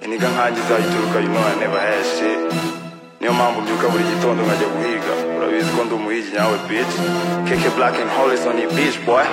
niga nkanjye izayituruka you know I never had shit niyo mpamvu mbyuka buri gitondo nkajya guhiga urabizi ko ndi umuhigi nyawe bitch keke black and hollis on your bitch boy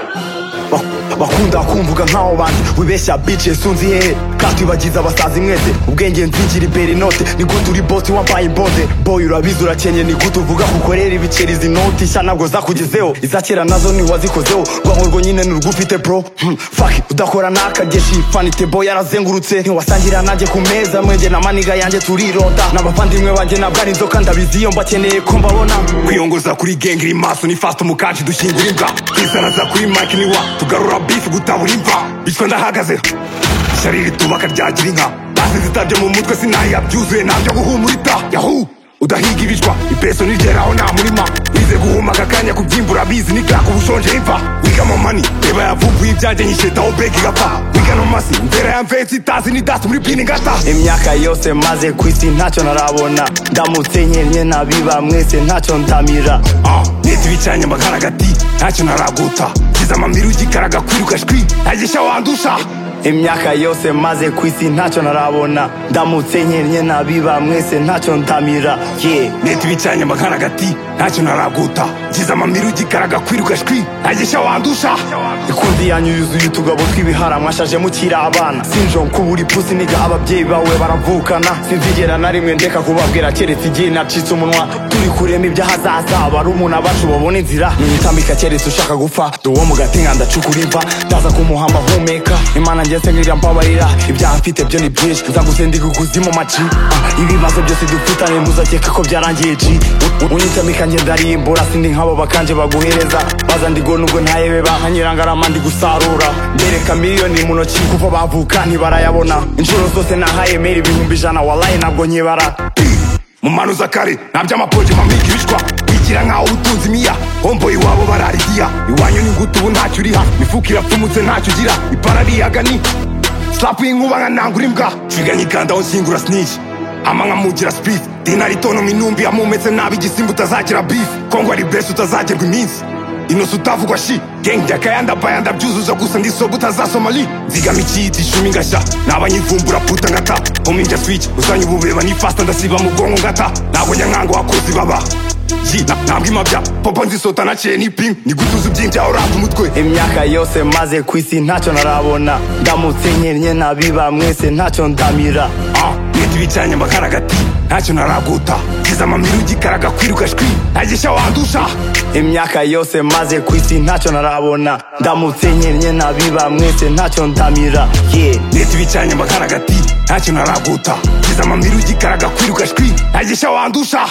Bak- bakunda kumvuga nk'aho banzi wibeshya bice sunzi hehe katibagiza abasazi mwese ubwenge nzingira imbere inote nigute uri bosi wambaye imbonde boy urabizi urakenye nigute uvuga kukorera ibiceri izi noti nshya ntabwo zakugezeho iza kera nazo ntiwazikozeho rwango rwo nyine nurwufite bro Hmm, fuck udakora n'akageshi fanite boy yarazengurutse ntiwasangira nanjye ku meza mwenge na maniga yanjye turironda n'abavandimwe banjye ntabwo ari inzoka ndabizi iyo mbakeneye ko mbabona kwiyongoza kuri genge iri maso ni fast umukanshi dushyingura imbwa kwisanaza kuri mike niwa tugarura bifu gutabura imva bityo ndahagaze ishyari ritubaka ryagira inka basi zitabye mu mutwe sinayiha byuzuye ntabyo guhumurita yahu udahiga ibijwa ipeso nigeraho nta murima wize guhuma aka kanya kubyimbura bizi nigaka ubushonje imva wiga amamani reba yavumbuye ibyanjye nyishetaho begi igapfa wiga no masi mvera ya mvensi itazi n'idasi muri pini ngata imyaka yose maze ku isi ntacyo narabona ndamutse nkenye nabiba mwese ntacyo ndamira neza ibicanye amagara agati ntacyo naraguta kiza amamiri ugikaraga kwiruka shwi ntagisha wandusha imyaka yose maze ku isi ntacyo narabona ndamutse nkenye nabiba mwese ntacyo ndamira ye leta ibicanye amagara agati ntacyo naraguta ngize amamiri ugikaraga kwiruka shwi ntagisha wandusha ikundi yanyu yuzuye utugabo tw'ibihara mwashaje mukiri abana sinjo nkubura ipusi niga ababyeyi bawe baravukana sinzigera na rimwe ndeka kubabwira keretse igihe nacitse umunwa turi kurema iby'ahazaza barumuna bacu babona inzira niyitambika keretse ushaka gupfa duwo mu gatenga ndacukura imva ndaza kumuhamba humeka imana njye sengera mbabarira ibyaha mfite byo ni byinshi nzagusendika ukuzimu maci Ah, ibibazo byose dufitanye ntuzakeka ko byarangiye ci U- u- unyitamika njye ndarimbura sindi nk'abo bakanje baguhereza baza ndigo nubwo ntayebe bankanyiranga ndi gusarura ndereka miliyoni mu ntoki kuko bavuka ntibarayabona inshuro zose nahaye meri ibihumbi ijana walaye ntabwo nkibara mu manuza kare nta by'amapoje mamiga ibicwa wigira nk'aho utunze imiya homboyi iwabo bararidiya iwanyu ni ngutu ubu ntacyo uriha imifuka irapfumutse ntacyo ugira ipara riyaga ni slapu y'inkuba nka ntangura imbwa twiga nyikandaho nsingura snitch ama nkamugira speed dinari tono minumbi yamumetse nabi igisimba utazagira beef kongo ari best utazagerwa iminsi inosi utavugwa shi genge ndakayanda bayanda byuzuza gusa ndi soba utazasoma li nzigama ikiyiti icumi ngashya nabanyivumbura puta ngata homi njya switch uzanye ububeba ni fasta ndasiba mu bwonko ngata ntabwo nyankango wakozi baba Ji, na- ntabwo imabya popo nzisota naciye ni ping nigutuza ubyimbya uranga umutwe imyaka yose maze ku isi ntacyo narabona ndamutse nkennye nabiba mwese ntacyo ndamira leta ibicanye amakara agati ntacyo naraguta ngize amamiri ugikaraga kwiruka shwi ntagisha wandusha imyaka yose maze ku isi ntacyo narabona ndamutse nkennye nabiba mwese ntacyo ndamira ye leta ibicanye amakara agati ntacyo naraguta ngize amamiri ugikaraga kwiruka shwi ntagisha wandusha